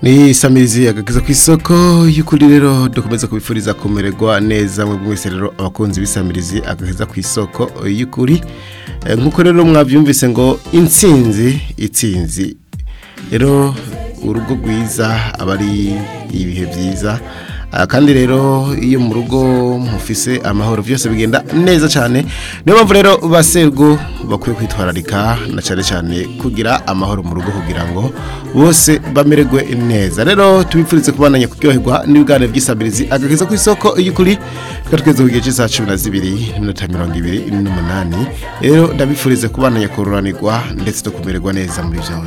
ni samirizi agakiza ku isoko y'ukuri rero dukomeza kubifuriza kumererwa neza mwebwe mwese rero abakunzi b'isamirizi agakiza ku isoko y'ukuri Eh, nk'uko rero mwabyumvise ngo intsinzi itsinzi rero urugo rwiza aba ari ibihe byiza Ah, kandi rero iyo mu rugo mufise amahoro byose bigenda neza cyane niyo mpamvu rero baserwo bakwiye kwitwararika na cyane cyane kugira amahoro mu rugo kugira ngo bose bamererwe neza rero tubipfurize kubananya kuryoherwa n'ibiganiro by'isabirizi agakiza ku isoko y'ukuri reka tweze ku gihe cy'isaha cumi na zibiri n'iminota mirongo ibiri n'umunani rero ndabifurize kubananya kururanirwa ndetse no kumererwa neza muri byose